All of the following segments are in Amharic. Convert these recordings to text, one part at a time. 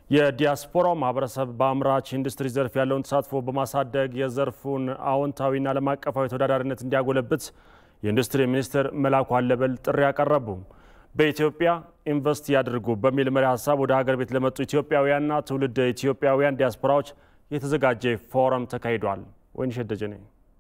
የዲያስፖራው ማህበረሰብ በአምራች ኢንዱስትሪ ዘርፍ ያለውን ተሳትፎ በማሳደግ የዘርፉን አዎንታዊና ዓለም አቀፋዊ ተወዳዳሪነት እንዲያጎለብት የኢንዱስትሪ ሚኒስትር መላኩ አለበል ጥሪ ያቀረቡ። በኢትዮጵያ ኢንቨስት ያድርጉ በሚል መሪ ሀሳብ ወደ ሀገር ቤት ለመጡ ኢትዮጵያውያንና ትውልድ ኢትዮጵያውያን ዲያስፖራዎች የተዘጋጀ ፎረም ተካሂዷል። ወይንሸት ደጀኔ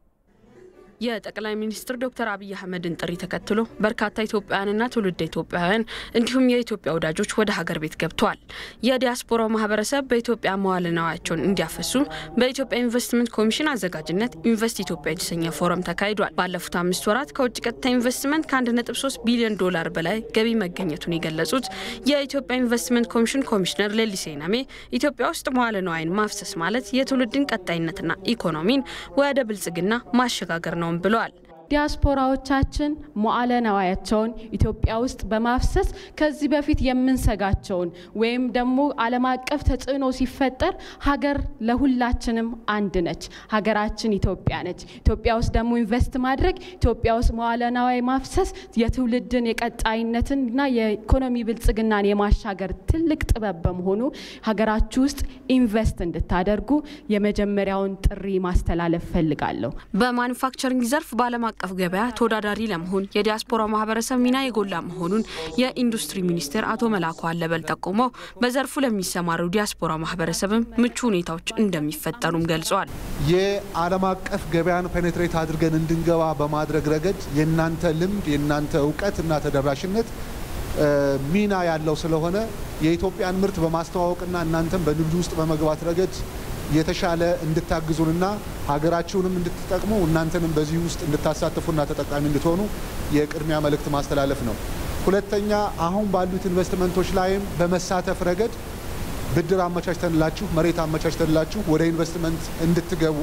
የጠቅላይ ሚኒስትር ዶክተር አብይ አህመድን ጥሪ ተከትሎ በርካታ ኢትዮጵያውያንና ትውልደ ኢትዮጵያውያን እንዲሁም የኢትዮጵያ ወዳጆች ወደ ሀገር ቤት ገብተዋል። የዲያስፖራው ማህበረሰብ በኢትዮጵያ መዋዕለ ንዋያቸውን እንዲያፈሱ በኢትዮጵያ ኢንቨስትመንት ኮሚሽን አዘጋጅነት ኢንቨስት ኢትዮጵያ የተሰኘ ፎረም ተካሂዷል። ባለፉት አምስት ወራት ከውጭ ቀጥታ ኢንቨስትመንት ከ1.3 ቢሊዮን ዶላር በላይ ገቢ መገኘቱን የገለጹት የኢትዮጵያ ኢንቨስትመንት ኮሚሽን ኮሚሽነር ሌሊሴ ናሜ ኢትዮጵያ ውስጥ መዋዕለ ንዋይን ማፍሰስ ማለት የትውልድን ቀጣይነትና ኢኮኖሚን ወደ ብልጽግና ማሸጋገር ነው ነውም ብለዋል። ዲያስፖራዎቻችን መዋዕለ ንዋያቸውን ኢትዮጵያ ውስጥ በማፍሰስ ከዚህ በፊት የምንሰጋቸውን ወይም ደግሞ ዓለም አቀፍ ተጽዕኖ ሲፈጠር ሀገር ለሁላችንም አንድ ነች። ሀገራችን ኢትዮጵያ ነች። ኢትዮጵያ ውስጥ ደግሞ ኢንቨስት ማድረግ ኢትዮጵያ ውስጥ መዋዕለ ንዋይ ማፍሰስ የትውልድን የቀጣይነትን እና የኢኮኖሚ ብልጽግናን የማሻገር ትልቅ ጥበብ በመሆኑ ሀገራችሁ ውስጥ ኢንቨስት እንድታደርጉ የመጀመሪያውን ጥሪ ማስተላለፍ ፈልጋለሁ። በማኑፋክቸሪንግ ዘርፍ በዓለም አቀፍ ገበያ ተወዳዳሪ ለመሆን የዲያስፖራ ማህበረሰብ ሚና የጎላ መሆኑን የኢንዱስትሪ ሚኒስቴር አቶ መላኩ አለበል ጠቁመው በዘርፉ ለሚሰማሩ ዲያስፖራ ማህበረሰብም ምቹ ሁኔታዎች እንደሚፈጠሩም ገልጸዋል። የዓለም አቀፍ ገበያን ፔኔትሬት አድርገን እንድንገባ በማድረግ ረገድ የእናንተ ልምድ የእናንተ እውቀት እና ተደራሽነት ሚና ያለው ስለሆነ የኢትዮጵያን ምርት በማስተዋወቅና እናንተም በንግዱ ውስጥ በመግባት ረገድ የተሻለ እንድታግዙንና ሀገራችሁንም እንድትጠቅሙ እናንተንም በዚህ ውስጥ እንድታሳትፉና ተጠቃሚ እንድትሆኑ የቅድሚያ መልእክት ማስተላለፍ ነው። ሁለተኛ አሁን ባሉት ኢንቨስትመንቶች ላይም በመሳተፍ ረገድ ብድር አመቻችተንላችሁ መሬት አመቻችተንላችሁ ወደ ኢንቨስትመንት እንድትገቡ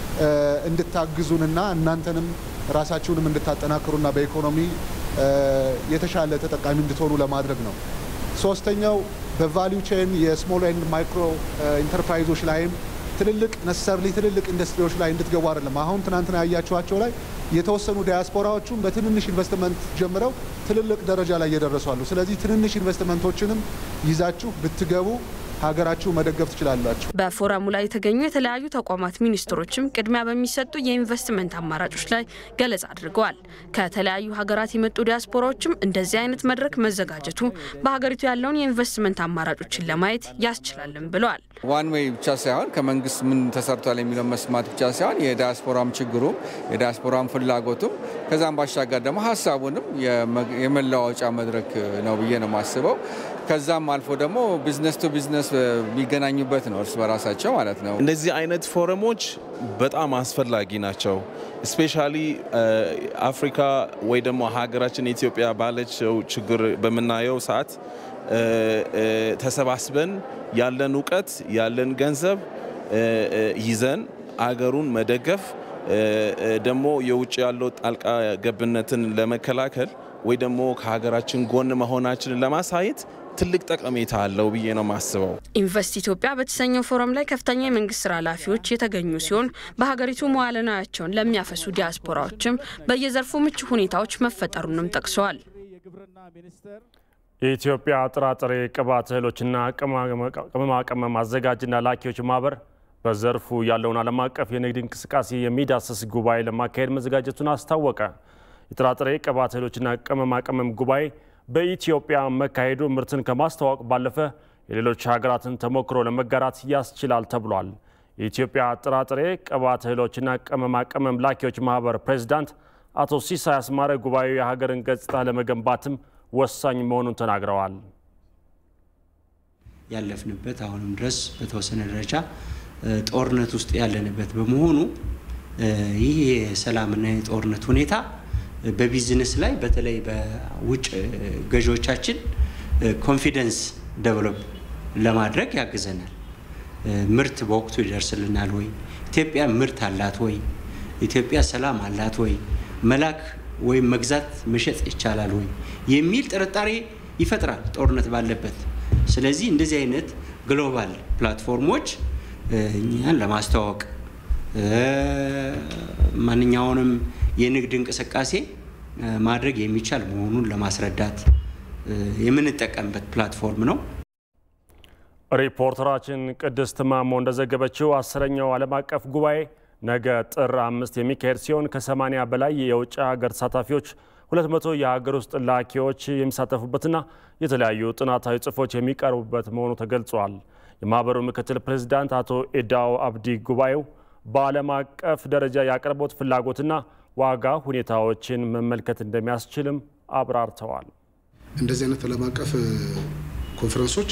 እንድታግዙንና እናንተንም ራሳችሁንም እንድታጠናክሩና በኢኮኖሚ የተሻለ ተጠቃሚ እንድትሆኑ ለማድረግ ነው። ሶስተኛው በቫሊዩ ቼን የስሞል ኤንድ ማይክሮ ኢንተርፕራይዞች ላይም ትልልቅ ነሰርሊ ትልልቅ ኢንዱስትሪዎች ላይ እንድትገቡ አይደለም። አሁን ትናንትና ያያችኋቸው ላይ የተወሰኑ ዲያስፖራዎቹም በትንንሽ ኢንቨስትመንት ጀምረው ትልልቅ ደረጃ ላይ እየደረሱ አሉ። ስለዚህ ትንንሽ ኢንቨስትመንቶችንም ይዛችሁ ብትገቡ ሀገራችሁ መደገፍ ትችላላችሁ። በፎረሙ ላይ የተገኙ የተለያዩ ተቋማት ሚኒስትሮችም ቅድሚያ በሚሰጡ የኢንቨስትመንት አማራጮች ላይ ገለጻ አድርገዋል። ከተለያዩ ሀገራት የመጡ ዲያስፖራዎችም እንደዚህ አይነት መድረክ መዘጋጀቱ በሀገሪቱ ያለውን የኢንቨስትመንት አማራጮችን ለማየት ያስችላልም ብለዋል። ዋን ዌይ ብቻ ሳይሆን ከመንግስት ምን ተሰርቷል የሚለው መስማት ብቻ ሳይሆን የዲያስፖራም ችግሩም የዲያስፖራም ፍላጎቱም ከዛም ባሻገር ደግሞ ሀሳቡንም የመለዋወጫ መድረክ ነው ብዬ ነው የማስበው። ከዛም አልፎ ደግሞ ቢዝነስ ቱ ቢዝነስ የሚገናኙበት ነው እርስ በራሳቸው ማለት ነው። እንደዚህ አይነት ፎረሞች በጣም አስፈላጊ ናቸው። ስፔሻሊ አፍሪካ ወይ ደግሞ ሀገራችን ኢትዮጵያ ባለችው ችግር በምናየው ሰዓት ተሰባስበን ያለን እውቀት ያለን ገንዘብ ይዘን አገሩን መደገፍ ደግሞ የውጭ ያለው ጣልቃ ገብነትን ለመከላከል ወይ ደግሞ ከሀገራችን ጎን መሆናችንን ለማሳየት ትልቅ ጠቀሜታ አለው ብዬ ነው የማስበው። ኢንቨስት ኢትዮጵያ በተሰኘው ፎረም ላይ ከፍተኛ የመንግስት ስራ ኃላፊዎች የተገኙ ሲሆን በሀገሪቱ መዋዕለ ንዋያቸውን ለሚያፈሱ ዲያስፖራዎችም በየዘርፉ ምቹ ሁኔታዎች መፈጠሩንም ጠቅሰዋል። የኢትዮጵያ ጥራጥሬ ቅባት እህሎችና ቅመማ ቅመም አዘጋጅና ላኪዎች ማህበር በዘርፉ ያለውን ዓለም አቀፍ የንግድ እንቅስቃሴ የሚዳስስ ጉባኤ ለማካሄድ መዘጋጀቱን አስታወቀ። የጥራጥሬ ቅባት እህሎችና ቅመማ ቅመም ጉባኤ በኢትዮጵያ መካሄዱ ምርትን ከማስተዋወቅ ባለፈ የሌሎች ሀገራትን ተሞክሮ ለመጋራት ያስችላል ተብሏል። የኢትዮጵያ ጥራጥሬ ቅባት እህሎችና ቅመማ ቅመም ላኪዎች ማህበር ፕሬዚዳንት አቶ ሲሳይ አስማረ ጉባኤው የሀገርን ገጽታ ለመገንባትም ወሳኝ መሆኑን ተናግረዋል። ያለፍንበት አሁንም ድረስ በተወሰነ ደረጃ ጦርነት ውስጥ ያለንበት በመሆኑ ይህ የሰላምና የጦርነት ሁኔታ በቢዝነስ ላይ በተለይ በውጭ ገዢዎቻችን ኮንፊደንስ ደቨሎፕ ለማድረግ ያግዘናል። ምርት በወቅቱ ይደርስልናል ወይ? ኢትዮጵያ ምርት አላት ወይ? ኢትዮጵያ ሰላም አላት ወይ? መላክ ወይም መግዛት መሸጥ ይቻላል ወይ? የሚል ጥርጣሬ ይፈጥራል ጦርነት ባለበት። ስለዚህ እንደዚህ አይነት ግሎባል ፕላትፎርሞች እኛን ለማስተዋወቅ ማንኛውንም የንግድ እንቅስቃሴ ማድረግ የሚቻል መሆኑን ለማስረዳት የምንጠቀምበት ፕላትፎርም ነው። ሪፖርተራችን ቅድስት ማሞ እንደዘገበችው አስረኛው ዓለም አቀፍ ጉባኤ ነገ ጥር አምስት የሚካሄድ ሲሆን ከ80 በላይ የውጭ ሀገር ተሳታፊዎች 200 የሀገር ውስጥ ላኪዎች የሚሳተፉበትና የተለያዩ ጥናታዊ ጽሑፎች የሚቀርቡበት መሆኑ ተገልጿል። የማህበሩ ምክትል ፕሬዚዳንት አቶ ኤዳው አብዲ ጉባኤው በዓለም አቀፍ ደረጃ የአቅርቦት ፍላጎትና ዋጋ ሁኔታዎችን መመልከት እንደሚያስችልም አብራርተዋል። እንደዚህ አይነት ዓለም አቀፍ ኮንፈረንሶች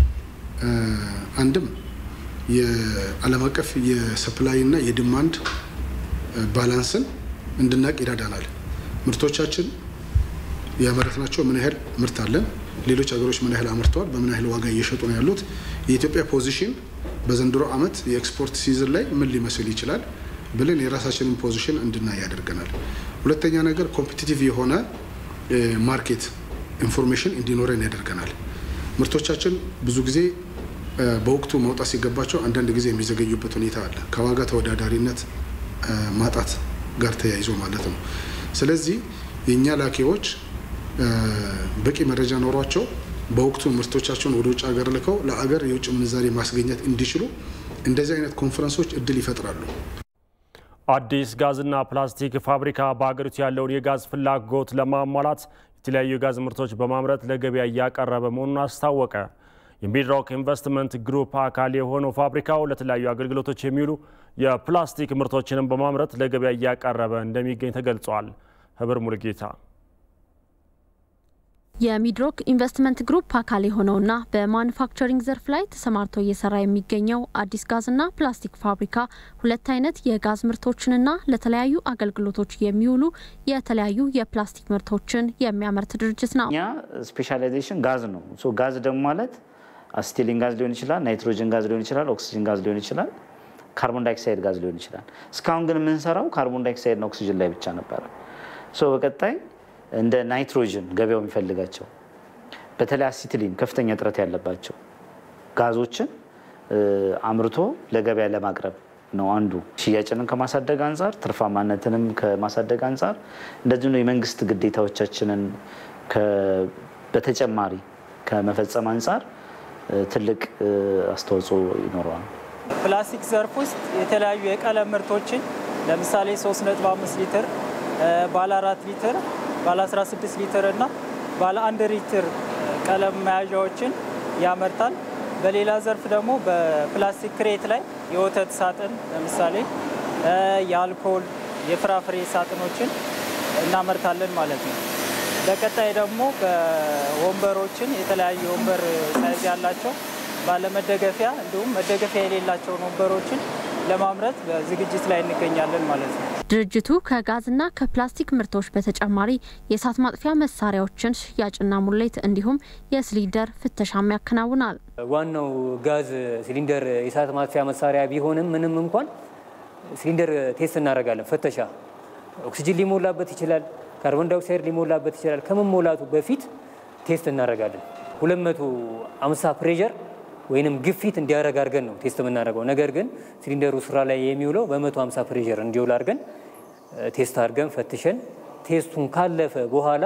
አንድም የዓለም አቀፍ የሰፕላይ እና የዲማንድ ባላንስን እንድናቅ ይረዳናል። ምርቶቻችን ያመረትናቸው ምን ያህል ምርት አለን፣ ሌሎች ሀገሮች ምን ያህል አምርተዋል፣ በምን ያህል ዋጋ እየሸጡ ነው ያሉት፣ የኢትዮጵያ ፖዚሽን በዘንድሮ ዓመት የኤክስፖርት ሲዝን ላይ ምን ሊመስል ይችላል ብለን የራሳችንን ፖዚሽን እንድናይ ያደርገናል። ሁለተኛ ነገር ኮምፒቲቲቭ የሆነ ማርኬት ኢንፎርሜሽን እንዲኖረን ያደርገናል። ምርቶቻችን ብዙ ጊዜ በወቅቱ መውጣት ሲገባቸው አንዳንድ ጊዜ የሚዘገዩበት ሁኔታ አለ፣ ከዋጋ ተወዳዳሪነት ማጣት ጋር ተያይዞ ማለት ነው። ስለዚህ የእኛ ላኪዎች በቂ መረጃ ኖሯቸው በወቅቱ ምርቶቻቸውን ወደ ውጭ ሀገር ልከው ለአገር የውጭ ምንዛሬ ማስገኘት እንዲችሉ እንደዚህ አይነት ኮንፈረንሶች እድል ይፈጥራሉ። አዲስ ጋዝና ፕላስቲክ ፋብሪካ በሀገሪቱ ያለውን የጋዝ ፍላጎት ለማሟላት የተለያዩ የጋዝ ምርቶች በማምረት ለገበያ እያቀረበ መሆኑን አስታወቀ። የሚድሮክ ኢንቨስትመንት ግሩፕ አካል የሆነው ፋብሪካው ለተለያዩ አገልግሎቶች የሚውሉ የፕላስቲክ ምርቶችንም በማምረት ለገበያ እያቀረበ እንደሚገኝ ተገልጿል። ህብር ሙልጌታ የሚድሮክ ኢንቨስትመንት ግሩፕ አካል የሆነውና በማኑፋክቸሪንግ ዘርፍ ላይ ተሰማርቶ እየሰራ የሚገኘው አዲስ ጋዝና ፕላስቲክ ፋብሪካ ሁለት አይነት የጋዝ ምርቶችንና ለተለያዩ አገልግሎቶች የሚውሉ የተለያዩ የፕላስቲክ ምርቶችን የሚያመርት ድርጅት ነው። እኛ ስፔሻላይዜሽን ጋዝ ነው። ጋዝ ደግሞ ማለት አሲቲሊን ጋዝ ሊሆን ይችላል፣ ናይትሮጅን ጋዝ ሊሆን ይችላል፣ ኦክሲጅን ጋዝ ሊሆን ይችላል፣ ካርቦን ዳይኦክሳይድ ጋዝ ሊሆን ይችላል። እስካሁን ግን የምንሰራው ካርቦን ዳይኦክሳይድና ኦክሲጅን ላይ ብቻ ነበረ። በቀጣይ እንደ ናይትሮጅን ገበያው የሚፈልጋቸው በተለይ አሲቲሊን ከፍተኛ እጥረት ያለባቸው ጋዞችን አምርቶ ለገበያ ለማቅረብ ነው አንዱ። ሽያጭንን ከማሳደግ አንጻር፣ ትርፋማነትንም ከማሳደግ አንጻር እንደዚሁ የመንግስት ግዴታዎቻችንን በተጨማሪ ከመፈጸም አንጻር ትልቅ አስተዋጽኦ ይኖረዋል። ፕላስቲክ ዘርፍ ውስጥ የተለያዩ የቀለም ምርቶችን ለምሳሌ 3.5 ሊትር፣ ባለ 4 ሊትር ባለ 16 ሊትር እና ባለ አንድ ሊትር ቀለም መያዣዎችን ያመርታል። በሌላ ዘርፍ ደግሞ በፕላስቲክ ክሬት ላይ የወተት ሳጥን ለምሳሌ የአልኮል፣ የፍራፍሬ ሳጥኖችን እናመርታለን ማለት ነው። በቀጣይ ደግሞ በወንበሮችን የተለያዩ ወንበር ሳይዝ ያላቸው ባለመደገፊያ እንዲሁም መደገፊያ የሌላቸውን ወንበሮችን ለማምረት በዝግጅት ላይ እንገኛለን ማለት ነው። ድርጅቱ ከጋዝና ከፕላስቲክ ምርቶች በተጨማሪ የእሳት ማጥፊያ መሳሪያዎችን ሽያጭና ሙሌት እንዲሁም የሲሊንደር ፍተሻም ያከናውናል። ዋናው ጋዝ ሲሊንደር የእሳት ማጥፊያ መሳሪያ ቢሆንም ምንም እንኳን ሲሊንደር ቴስት እናደርጋለን። ፍተሻ ኦክሲጅን ሊሞላበት ይችላል፣ ካርቦን ዳይኦክሳይድ ሊሞላበት ይችላል። ከመሞላቱ በፊት ቴስት እናደርጋለን። 250 ፕሬዠር ወይንም ግፊት እንዲያደርግ አድርገን ነው ቴስት የምናደርገው። ነገር ግን ሲሊንደሩ ስራ ላይ የሚውለው በ150 ፕሬዠር እንዲውል አድርገን ቴስት አድርገን ፈትሸን ቴስቱን ካለፈ በኋላ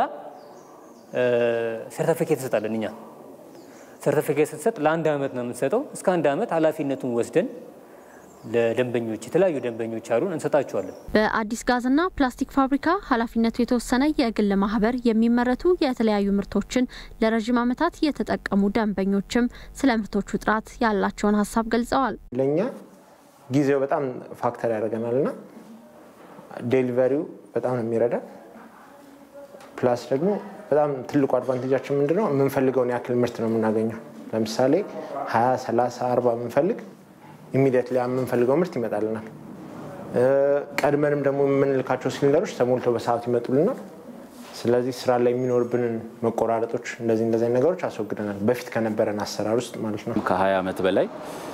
ሰርተፊኬት እንሰጣለን። እኛ ሰርተፊኬት ስትሰጥ ለአንድ ዓመት ነው የምንሰጠው። እስከ አንድ ዓመት ኃላፊነቱን ወስደን ለደንበኞች የተለያዩ ደንበኞች አሉን እንሰጣቸዋለን። በአዲስ ጋዝና ፕላስቲክ ፋብሪካ ኃላፊነቱ የተወሰነ የግል ማህበር የሚመረቱ የተለያዩ ምርቶችን ለረዥም ዓመታት የተጠቀሙ ደንበኞችም ስለ ምርቶቹ ጥራት ያላቸውን ሀሳብ ገልጸዋል። ለእኛ ጊዜው በጣም ፋክተር ያደርገናል እና ዴሊቨሪው በጣም ነው የሚረዳ። ፕላስ ደግሞ በጣም ትልቁ አድቫንቴጃችን ምንድነው? የምንፈልገውን ያክል ምርት ነው የምናገኘው። ለምሳሌ ሀያ ሰላሳ አርባ የምንፈልግ ኢሚዲየት ላይ የምንፈልገው ምርት ይመጣልናል። ቀድመንም ደግሞ የምንልካቸው ሲሊንደሮች ተሞልተው በሰዓቱ ይመጡልናል። ስለዚህ ስራ ላይ የሚኖርብንን መቆራረጦች እንደዚህ እንደዚህ ነገሮች አስወግደናል፣ በፊት ከነበረን አሰራር ውስጥ ማለት ነው። ከ20 ዓመት በላይ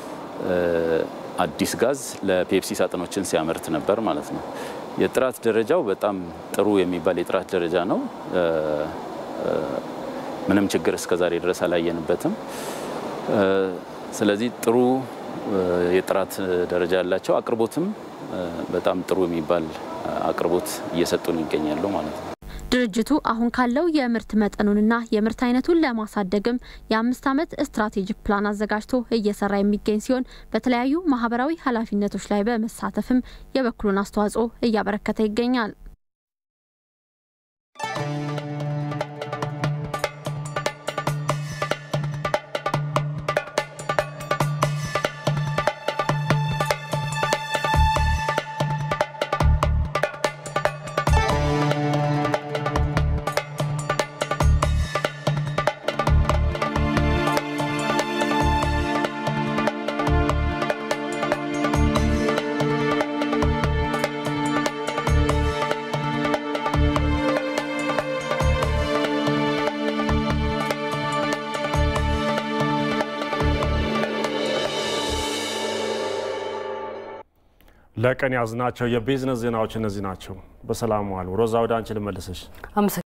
አዲስ ጋዝ ለፔፕሲ ሳጥኖችን ሲያመርት ነበር ማለት ነው። የጥራት ደረጃው በጣም ጥሩ የሚባል የጥራት ደረጃ ነው። ምንም ችግር እስከዛሬ ድረስ አላየንበትም። ስለዚህ ጥሩ የጥራት ደረጃ ያላቸው አቅርቦትም በጣም ጥሩ የሚባል አቅርቦት እየሰጡን ይገኛሉ ማለት ነው። ድርጅቱ አሁን ካለው የምርት መጠኑንና የምርት አይነቱን ለማሳደግም የአምስት ዓመት ስትራቴጂክ ፕላን አዘጋጅቶ እየሰራ የሚገኝ ሲሆን በተለያዩ ማህበራዊ ኃላፊነቶች ላይ በመሳተፍም የበኩሉን አስተዋጽኦ እያበረከተ ይገኛል። ለቀን ያዝናቸው የቢዝነስ ዜናዎች እነዚህ ናቸው። በሰላም ዋሉ። ሮዛ ወደ አንቺ ልመልሰሽ።